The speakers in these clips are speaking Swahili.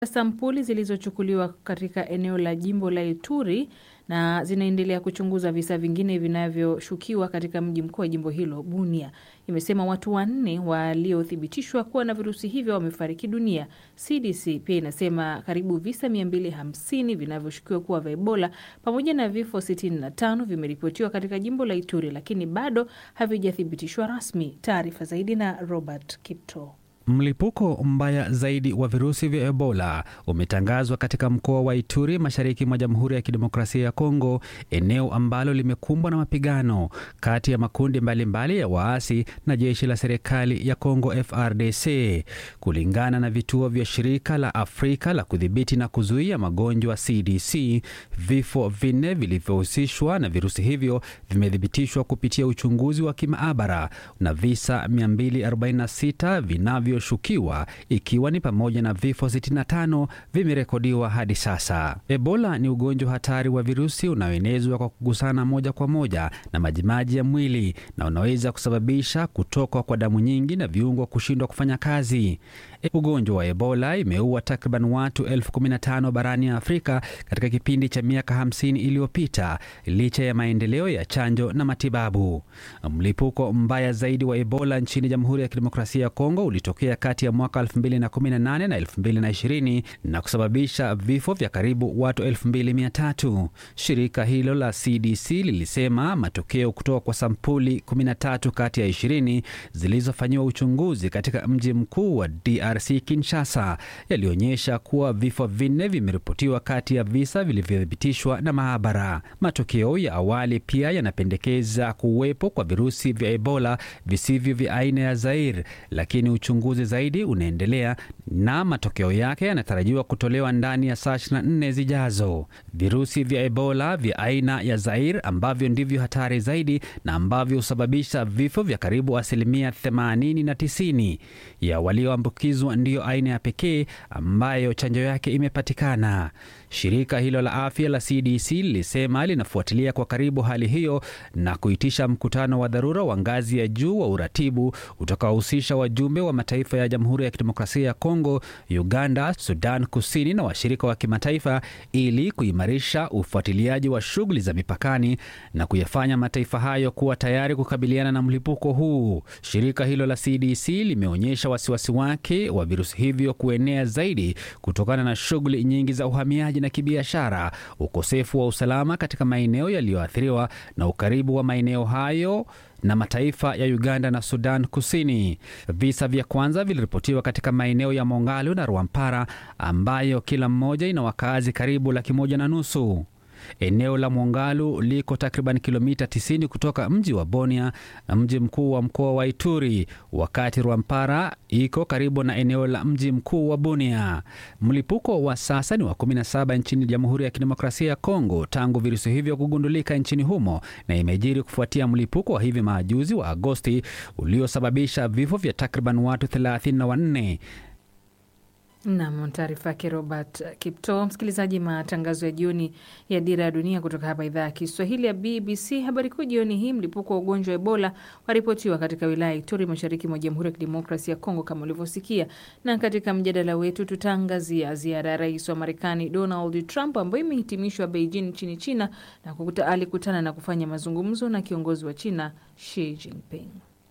Sampuli zilizochukuliwa katika eneo la jimbo la Ituri na zinaendelea kuchunguza visa vingine vinavyoshukiwa katika mji mkuu wa jimbo hilo Bunia. Imesema watu wanne waliothibitishwa kuwa na virusi hivyo wamefariki dunia. CDC pia inasema karibu visa 250 vinavyoshukiwa kuwa vya Ebola pamoja na vifo 65 vimeripotiwa katika jimbo la Ituri, lakini bado havijathibitishwa rasmi. Taarifa zaidi na Robert Kipto. Mlipuko mbaya zaidi wa virusi vya Ebola umetangazwa katika mkoa wa Ituri, mashariki mwa Jamhuri ya Kidemokrasia ya Kongo, eneo ambalo limekumbwa na mapigano kati ya makundi mbalimbali mbali ya waasi na jeshi la serikali ya Kongo FRDC. Kulingana na vituo vya shirika la Afrika la kudhibiti na kuzuia magonjwa CDC, vifo vinne vilivyohusishwa na virusi hivyo vimethibitishwa kupitia uchunguzi wa kimaabara na visa 246 vinavyo shukiwa ikiwa ni pamoja na vifo 65 vimerekodiwa hadi sasa. Ebola ni ugonjwa hatari wa virusi unaoenezwa kwa kugusana moja kwa moja na majimaji ya mwili na unaweza kusababisha kutoka kwa damu nyingi na viungo kushindwa kufanya kazi. Ugonjwa wa Ebola imeua takriban watu elfu kumi na tano barani ya Afrika katika kipindi cha miaka 50 iliyopita licha ya maendeleo ya chanjo na matibabu. Mlipuko mbaya zaidi wa Ebola nchini Jamhuri ya Kidemokrasia ya Kongo ulitokea kati ya mwaka 2018 na 2020 na kusababisha vifo vya karibu watu 2300. Shirika hilo la CDC lilisema matokeo kutoka kwa sampuli 13 kati ya 20 zilizofanyiwa uchunguzi katika mji mkuu wa DRC Kinshasa yalionyesha kuwa vifo vinne vimeripotiwa kati ya visa vilivyothibitishwa na maabara. Matokeo ya awali pia yanapendekeza kuwepo kwa virusi vya Ebola visivyo vya aina ya Zaire, lakini uchunguzi zaidi unaendelea na matokeo yake yanatarajiwa kutolewa ndani ya saa 24 zijazo. Virusi vya Ebola vya aina ya Zaire ambavyo ndivyo hatari zaidi na ambavyo husababisha vifo vya karibu asilimia 80 na 90 ya walioambukizwa ndiyo aina ya pekee ambayo chanjo yake imepatikana. Shirika hilo la afya la CDC lilisema linafuatilia kwa karibu hali hiyo na kuitisha mkutano wa dharura wa ngazi ya juu wa uratibu utakaohusisha wajumbe wa mataifa ya Jamhuri ya Kidemokrasia ya Kongo, Uganda, Sudan Kusini na washirika wa kimataifa ili kuimarisha ufuatiliaji wa shughuli za mipakani na kuyafanya mataifa hayo kuwa tayari kukabiliana na mlipuko huu. Shirika hilo la CDC limeonyesha wasiwasi wake wa virusi hivyo kuenea zaidi kutokana na shughuli nyingi za uhamiaji na kibiashara, ukosefu wa usalama katika maeneo yaliyoathiriwa na ukaribu wa maeneo hayo na mataifa ya Uganda na Sudan Kusini. Visa vya kwanza viliripotiwa katika maeneo ya Mongalo na Rwampara ambayo kila mmoja ina wakazi karibu laki moja na nusu. Eneo la Mongalu liko takriban kilomita 90 kutoka mji wa Bunia, mji mkuu wa mkoa wa Ituri, wakati Rwampara iko karibu na eneo la mji mkuu wa Bunia. Mlipuko wa sasa ni wa 17 nchini Jamhuri ya Kidemokrasia ya Kongo tangu virusi hivyo kugundulika nchini humo, na imejiri kufuatia mlipuko wa hivi majuzi wa Agosti uliosababisha vifo vya takriban watu 34. Nam, taarifa yake Robert Kipto. Msikilizaji, matangazo ya jioni ya Dira ya Dunia kutoka hapa idhaa ya Kiswahili ya BBC. Habari kuu jioni hii, mlipuko wa ugonjwa wa Ebola waripotiwa katika wilaya ya Ituri, mashariki mwa Jamhuri ya Kidemokrasi ya Kongo, kama ulivyosikia. Na katika mjadala wetu tutaangazia ziara ya rais wa Marekani Donald Trump ambayo imehitimishwa Beijing nchini China, na kukuta, alikutana na kufanya mazungumzo na kiongozi wa China Xi Jinping.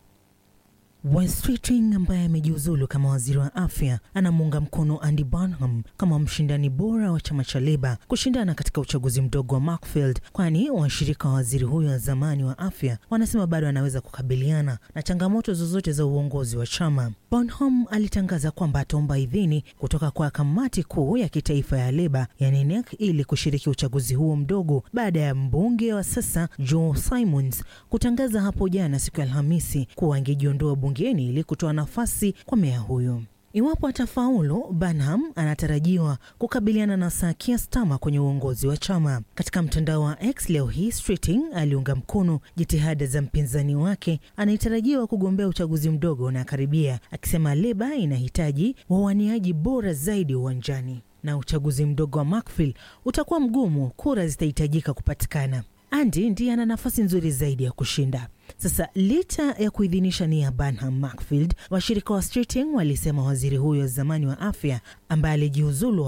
Wes Keating ambaye amejiuzulu kama waziri wa afya anamuunga mkono Andy Burnham kama mshindani bora wa chama cha Leba kushindana katika uchaguzi mdogo wa Markfield, kwani washirika wa waziri huyo wa zamani wa afya wanasema bado anaweza kukabiliana na changamoto zozote za uongozi wa chama. Burnham alitangaza kwamba ataomba idhini kutoka kwa kamati kuu ya kitaifa ya Leba yani NEC ili kushiriki uchaguzi huo mdogo baada ya mbunge wa sasa Joe Simons kutangaza hapo jana siku ya Alhamisi kuwa angejiondoa bungeni ili kutoa nafasi kwa meya huyo. Iwapo atafaulu, Burnham anatarajiwa kukabiliana na Sir Keir Starmer kwenye uongozi wa chama. Katika mtandao wa X leo hii, Streeting aliunga mkono jitihada za mpinzani wake anayetarajiwa kugombea uchaguzi mdogo unakaribia, akisema Leba inahitaji wawaniaji bora zaidi uwanjani na uchaguzi mdogo wa Markfield utakuwa mgumu, kura zitahitajika kupatikana. Andy ndiye ana nafasi nzuri zaidi ya kushinda. Sasa licha ya kuidhinisha nia ya Burnham Macfield, washirika wa Streeting walisema waziri huyo wa zamani wa afya ambaye alijiuzulu